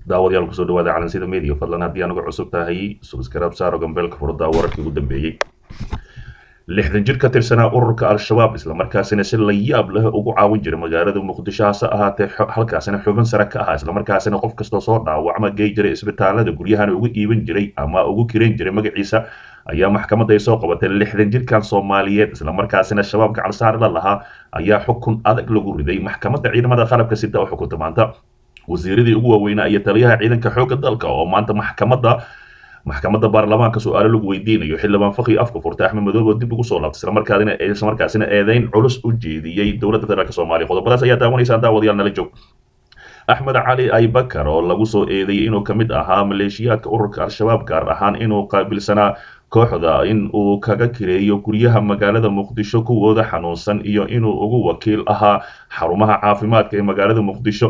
daawadayaal kusoo dhawaada calansida media fadlan haddii anuga cusub tahay subscribe saaro gambeelka furada wararkii ugu dambeeyey lixdan jir ka tirsanaa ururka al-shabaab islamarkaasina si la yaab leh ugu caawin jiray magaalada muqdisho hase ahaatee halkaasina xubin sare ka ahaa islamarkaasina qof kastoo soo dhaawacma gey jiray isbitaalada guryahana ugu iibin jiray ama ugu kiran jiray magaciisa ayaa maxkamadda ay soo qabatay lixdan jirkan soomaaliyeed islamarkaasina shabaab gacansaarla lahaa ayaa xukun adag lagu riday maxkamadda ciidamada qalabka sida oo xukunta maanta wasiiradii ugu waaweynaa iyo taliyaha ciidanka xoogga dalka oo maanta maxkamadda maxkamadda baarlamaanka su-aalo lagu weydiinayo xildhibaan fakhi afka furtay axmed madoobe oo dib ugu soo laabtay islamarkaasina islamarkaasina eedeyn culus u jeediyey dowladda federaalk soomaaliya qodobadaas ayaa daawanaysaan daawadayaal nala joog axmed cali aybakar oo lagu soo eedeeyey inuu ka mid ahaa maleeshiyaadka ururka al-shabaab gaar ahaan inuu qaabilsanaa kooxda in uu kaga kireeyo guryaha magaalada muqdisho kuwooda xanuunsan iyo inuu ugu wakiil ahaa xarumaha caafimaadka ee magaalada muqdisho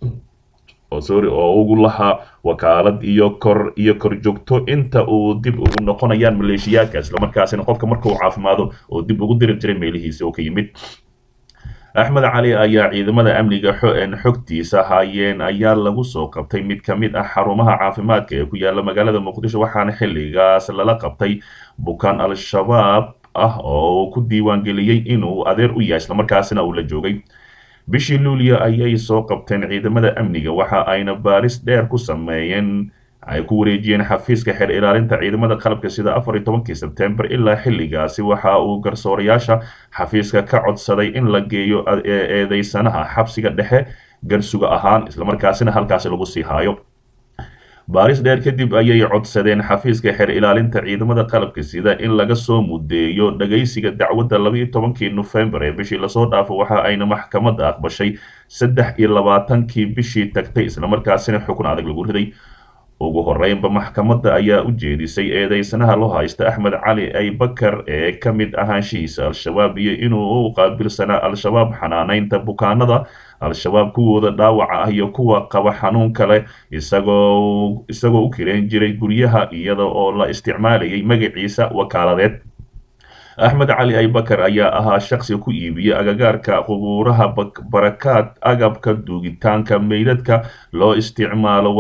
oo sorry oo ugu lahaa wakaalad iyo kor iyo kor joogto inta uu dib ugu noqonayaan maleeshiyaadka islamarkaasina qofka markuu caafimaado oo dib ugu diri jiray meelihiisa oo ka yimid axmed cali ayaa ciidamada amniga xogtiisa haayeen ayaa lagu soo qabtay mid ka mid ah xarumaha caafimaadka ee ku yaala magaalada muqdisho waxaana xilligaas lala qabtay bukaan al-shabaab ah oo ku diiwaangeliyey inuu adeer u yahay islamarkaasina uu la joogay bishii luuliya ayay soo qabteen ciidamada amniga waxa ayna baaris dheer ku sameeyeen ay ku wareejiyeen xafiiska xeer ilaalinta ciidamada qalabka sida afar iyo tobankii sebtembar ilaa xilligaasi waxa uu garsoorayaasha xafiiska ka codsaday in la geeyo eedeysanaha xabsiga dhexe garsuga ahaan islamarkaasina halkaasi lagu sii haayo baaris dheer kadib ayay codsadeen xafiiska xeer ilaalinta ciidamada qalabka sida in laga soo mudeeyo dhagaysiga dacwadda labaiyo tobankii nofembar ee bishii lasoo dhaafo waxa ayna maxkamadda aqbashay saddex iyo labaatankii bishii tagtay islamarkaasina xukun adag lagu riday ugu horeynba maxkamadda ayaa u jeedisay eedeysanaha loo haysta axmed cali aybakar ee ka mid ahaanshihiisa al-shabaab iyo inuu u qaabilsanaa al-shabaab xanaaneynta bukaanada al-shabaab kuwooda dhaawaca ah iyo kuwa qaba xanuun kale isagoo isagoo u kireen jiray guryaha iyada oo la isticmaalayay magaciisa wakaaladeed axmed cali aybakar ayaa ahaa shaqsi ku iibiya agagaarka qubuuraha barakaad agabka duugitaanka meydadka loo isticmaalo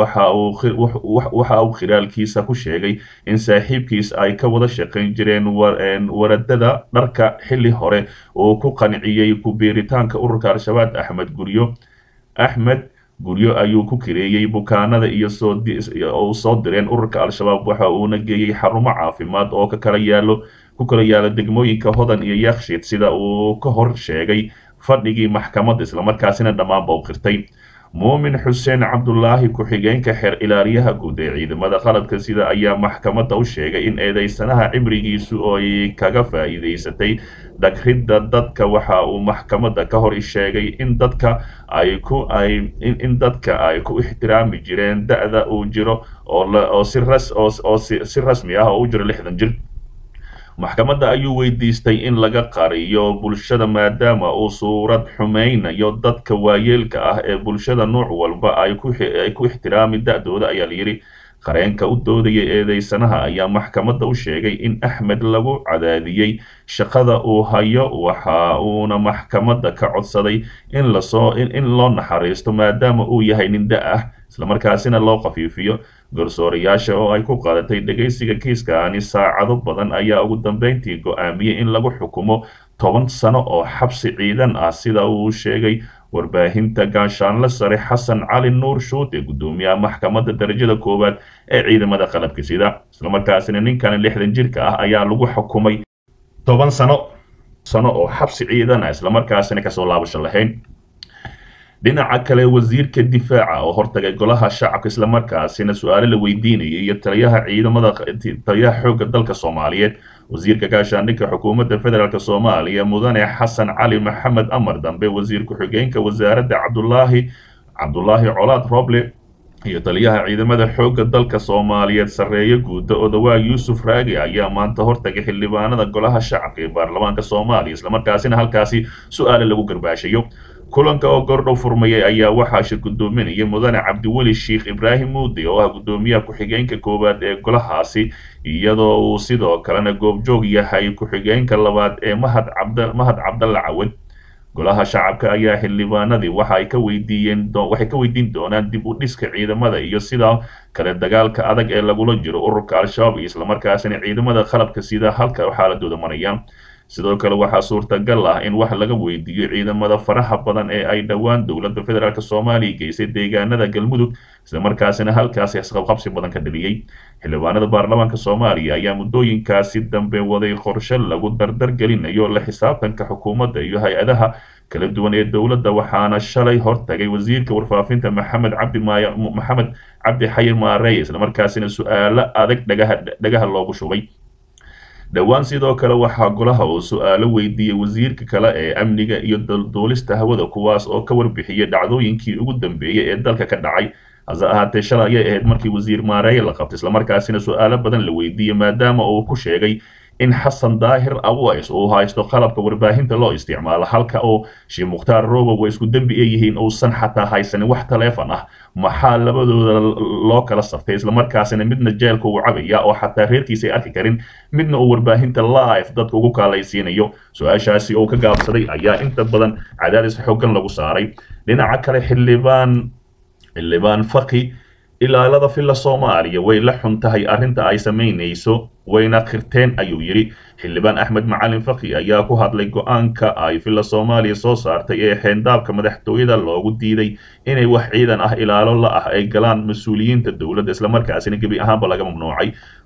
waxa uu khilaalkiisa ku sheegay in saaxiibkiis ay ka wada shaqayn jireen waradada dharka xilli hore uu ku qanciyey ku-biiritaanka ururka al-shabaab axmed guryo axmed guryo ayuu ku kireeyey bukaanada iyo soo soo direen ururka al-shabaab waxa uuna geeyey xarumo caafimaad oo ka kala yaalo ku kala yaala degmooyinka hodan iyo yakshiid sida uu ka hor sheegay fadhigii maxkamadda islamarkaasina dhammaanba u qirtay muumin xuseen cabdulaahi ku-xigeenka xeer ilaaliyaha guud ee ciidamada qaladka sida ayaa maxkamadda u sheegay in eedeysanaha cimrigiisu ay kaga faa'iidaysatay dhagridda dadka waxa uu maxkamadda ka hor sheegay in dadka ay ku ay in dadka ay ku ixtiraami jireen da-da uu jiro oo si ras oo si rasmi ah oo u jiro lixdan jir maxkamadda ayuu weydiistay in laga qariyo bulshada maadaama uu suurad xumeynayo dadka waayeelka ah ee bulshada nuuc walba ay ku ixtiraami da-dooda ayaa layidhi qareenka u doodaya eedeysanaha ayaa maxkamadda u sheegay in axmed lagu cadaadiyey shaqada uu hayo waxa uuna maxkamadda ka codsaday in lasoo in loo naxariisto maadaama uu yahay nin da ah islamarkaasina loo khafiifiyo garsoorayaasha oo ay ku qaadatay dhegaysiga kiiskaani saacado badan ayaa ugu dambeyntii go-aamiyey in lagu xukumo toban sano oo xabsi ciidan ah sida uu sheegay warbaahinta gaashaanle sare xasan cali nuur shuute guddoomiyaha maxkamadda darajada koowaad ee ciidamada qalabka sida islamarkaasina ninkan lixdan jirka ah ayaa lagu xukumay toban sano sano oo xabsi ciidan ah islamarkaasina kasoo laabasho lahayn dhinaca kale wasiirka difaaca oo hortagay golaha shacabka islamarkaasina su-aalo la weydiinayay iyo taliyaha ciidamada taliyaha xoogga dalka soomaaliyeed wasiirka gaashaandhigka xukuumadda federaalk soomaaliya mudane xasan cali maxamed amar dambe wasiir ku-xigeenka wasaaradda cabdulaahi cabdulaahi colaad roble iyo taliyaha ciidamada xoogga dalka soomaaliyeed sarreeye guuda odawaa yuusuf raagi ayaa maanta hortagay xildhibaanada golaha shacabka ee baarlamaanka soomaaliya islamarkaasina halkaasi su-aale lagu garbaashayo kulanka oo gordhow furmayay ayaa waxaa shir gudoominaya mudane cabdiweli sheikh ibraahim muude oo ah guddoomiyaha ku-xigeenka koowaad ee golahaasi iyadoo uu sidoo kalena goobjoog yahay ku-xigeenka labaad ee mahad cabd mahad cabdalle cawad golaha shacabka ayaa xildhibaanadii waxa ay ka weydiiyeen waxay ka weydiin doonaan dib u dhiska ciidamada iyo sidoo kale dagaalka adag ee lagula jiro ururka al-shabaab iyo islamarkaasina ciidamada qalabka sida halka xaaladooda marayaan sidoo kale waxaa suurtagal ah in wax laga weydiiyo ciidamada faraha badan ee ay dhowaan dowladda federaalk soomaaliya geysay deegaanada galmudug islamarkaasina halkaasi isqabqabsi badan ka dhaliyey xildhibaanada baarlamaanka soomaaliya ayaa muddooyinkaasi dambe waday qorshe lagu dardar gelinayo la xisaabtanka xukuumadda iyo hay-adaha kala duwan ee dowladda waxaana shalay hortagay wasiirka warfaafinta maxamed cabdi maay maxamed cabdi xayir maarey islamarkaasina su-aalo adag dhagaha dhagaha loogu shubay dhowaan sidoo kale waxaa golaha uu su-aalo weydiiyey wasiirka kale ee amniga iyo duulista hawada kuwaas oo ka warbixiyay dhacdooyinkii ugu dambeeyey ee dalka ka dhacay hase ahaatee shalay ayay ahayd markii wasiir maareeye la qabtay islamarkaasina su-aalo badan la weydiiyey maadaama uu ku sheegay in xasan daahir aways uu haysto qalabka warbaahinta loo isticmaalo halka oo sheekh mukhtaar robow way isku dembi ay yihiin uusan xataa haysanin wax taleefon ah maxaa labadooda loo kala saftay islamarkaasina midna jeelka uu cabaya oo xataa reerkiisa ay arki karin midna uu warbaahinta live dadka ugu kaalaysiinayo su-aashaasi oo ka gaabsaday ayaa inta badan cadaadis xoogan lagu saaray dhinaca kale xildhibaan xildhibaan faki ilaalada filla soomaaliya way la xun tahay arrinta ay samaynayso wayna khirteen ayuu yidhi xildhibaan axmed macalin faki ayaa ku hadlay go-aanka ay filla soomaaliya soo saartay ee xeendaabka madaxtooyada loogu diiday inay wax ciidan ah ilaalo la ah ay galaan mas-uuliyiinta dowladda islamarkaasina gebi ahaanba laga mamnuucay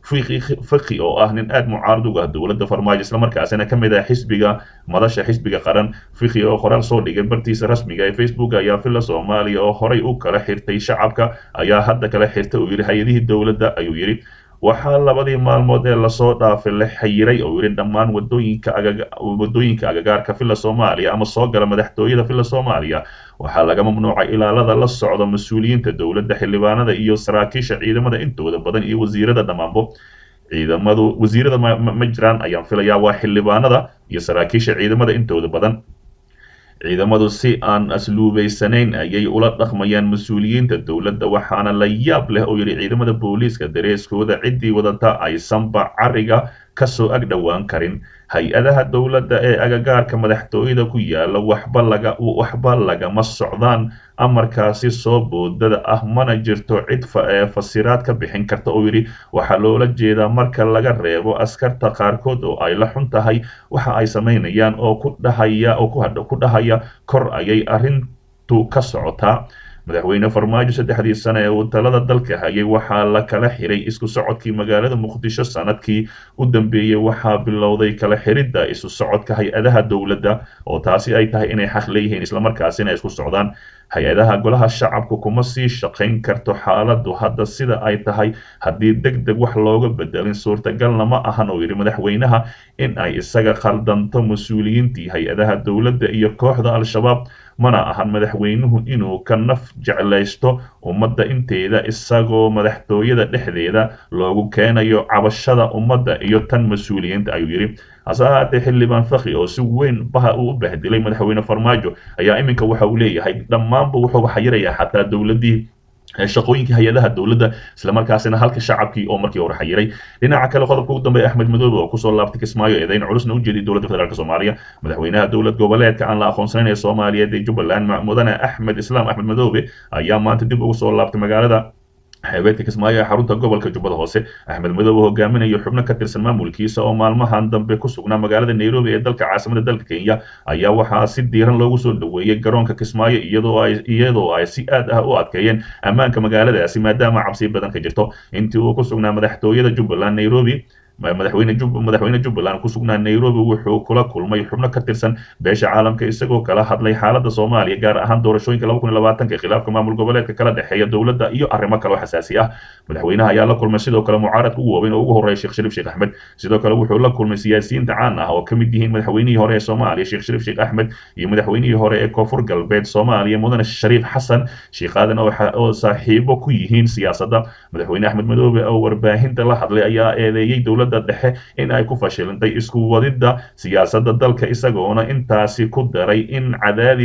faki oo ah nin aad mucaarad uga ah dowladda farmaajo islamarkaasina ka mid ah xisbiga madasha xisbiga qaran fiki oo qoraal soo dhigay bartiisa rasmiga ee facebook ayaa filla soomaaliya oo horay u kala xirtay shacabka ayaa hadda kala xirtay uu yidhi hay-adihii dowladda ayuu yidhi waxaa labadii maalmood ee lasoo dhaafay la xayiray oo yidhi dhammaan wadooyinka wadooyinka agagaarka filla soomaaliya ama soo gala madaxtooyada filla soomaaliya waxaa laga mamnuucay ilaalada la socda mas-uuliyiinta dowladda xildhibaanada iyo saraakiisha ciidamada intooda badan iyo wasiirada dhammaanbo ciidamadu wasiirada ma jiraan ayaan filayaa waa xildhibaanada iyo saraakiisha ciidamada intooda badan ciidamadu si aan asluubaysanayn ayay ula dhaqmayaan mas-uuliyiinta dowladda waxaana la yaab leh oo yidhi ciidamada booliiska dareeskooda ciddii wadata aysanba cariga kasoo ag dhowaan karin hay-adaha dowladda ee agagaarka madaxtooyada ku yaala waxba laga waxba lagama socdaan amarkaasi soo boodada ah mana jirto cid fasiraad ka bixin karta oo yidhi waxaa loola jeedaa marka laga reebo askarta qaarkood oo ay la xun tahay waxa ay samaynayaan oo ku dhahaya oo ku dhahaya kor ayay arrintu ka socotaa madaxweyne farmaajo saddexdii sane ee uu talada dalka hayay waxaa la kala xiray isku socodkii magaalada muqdisho sanadkii u dambeeyey waxaa bilowday kala xiridda isu socodka hay-adaha dowladda oo taasi ay tahay inay xaq leeyihiin islamarkaasina isku socdaan hay-adaha golaha shacabku kuma sii shaqayn karto xaaladdu hadda sida ay tahay haddii deg deg wax looga bedelin suurtagalna ma ahan oo yidhi madaxweynaha in ay isaga khaldanto mas-uuliyiintii hay-adaha dowladda iyo kooxda al-shabaab mana ahan madaxweynuhu inuu ka naf jeclaysto ummadda inteeda isagoo madaxtooyada dhexdeeda loogu keenayo cabashada ummadda iyo tan mas-uuliyiinta ayuu yidhi hase ahaatee xildhibaan faki oo si weyn baha uu u bahdilay madaxweyne farmaajo ayaa iminka waxa uu leeyahay dhammaanba wuxuu xayirayaa xataa dowladdii shaqooyinkii hay-adaha dowladda islamarkaasina halka shacabkii oo markii hore xayiray dhinaca kale qodobka ugu dambeeya axmed madoobe oo kusoo laabtay kismaayo eedayn culusna u jeeday dowladda federaalk soomaaliya madaxweynaha dowlad goboleedka aan la aqoonsanayn ee soomaaliyeed ee jubbaland mudane axmed islaam axmed madoobe ayaa maanta dib ugu soo laabtay magaalada xeebeedka kismaayo ee xarunta gobolka jubbada hoose axmed madoobe hogaaminayo xubno ka tirsan maamulkiisa oo maalmahan dambe ku sugnaa magaalada nairobi ee dalka caasimada dalka kenya ayaa waxaa si diiran loogu soo dhoweeyey garoonka kismaayo iyadoo ay iyadoo ay si aad ah u adkeeyeen ammaanka magaaladaasi maadaama cabsi badan ka jirto intii uu ku sugnaa madaxtooyada jubbaland nairobi madaxweyne madaxweyne jubbaland ku sugnaa nairobi wuxuu kula kulmay xubno ka tirsan beesha caalamka isagoo kala hadlay xaaladda soomaaliya gaar ahaan doorashooyinka laba kun iyo labaatanka khilaafka maamul goboleedka kala dhexeeya dowladda iyo arrimo kale oo xasaasi ah madaxweynaha ayaa la kulmay sidoo kale mucaaradka ugu waaweyn oo ugu horreeya sheekh shariif sheekh axmed sidoo kale wuxuu la kulmay siyaasiyiinta caan ah oo ka mid yihiin madaxweynihii hore ee soomaaliya sheekh shariif sheekh axmed iyo madaxweynihii hore ee koonfur galbeed soomaaliya mudane shariif xasan sheekh aadan oo saaxiibo ku yihiin siyaasadda madaxweyne axmed madoobe oo warbaahinta la hadlay ayaa eedeeyey dowladda dhexe in ay ku fashilintay isku wadidda siyaasadda dalka isagoona intaasi ku daray in cadaadis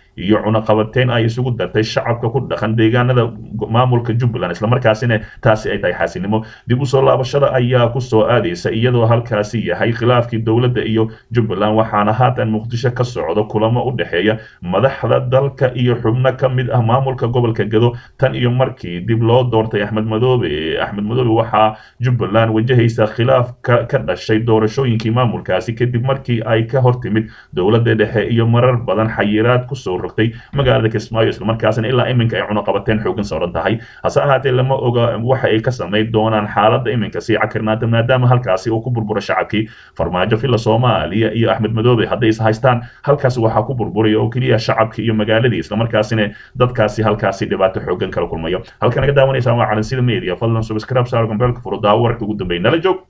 iyo cunaqabateyn ay isugu dartay shacabka ku dhaqan deegaanada maamulka jubbaland islamarkaasina taasi ay tahay xaasinimo dib usoo laabashada ayaa kusoo aadaysa iyadoo halkaasi yahay khilaafkii dowladda iyo jubbaland waxaana haatan muqdisho ka socdo kulamo u dhexeeya madaxda dalka iyo xubno ka mid ah maamulka gobolka gado tan iyo markii dib loo doortay axmed madoobe axmed madoobe waxaa jubbaland wajahaysa khilaaf ka dhashay doorashooyinkii maamulkaasi kadib markii ay ka hortimid dowladda dhexe iyo marar badan xayiraad kusoo rogtay magaalada kismaayo islamarkaasina ilaa iminka ay cunaqabateen xoogan saaran tahay hase ahaatee lama oga waxa ay ka samayn doonaan xaaladda iminka sii cakirnaata maadaama halkaasi uu ku burburo shacabkii farmaajo filla soomaaliya iyo axmed madoobe hadday is haystaan halkaasi waxaa ku burburaya oo keliya shacabkii iyo magaaladii islamarkaasina dadkaasi halkaasi dhibaato xoogan kala kulmayo halka naga daawanaysaa waa calansida media fadlan subscribe saar gombeelka furo daawo wararka ugu dambeeya nala joog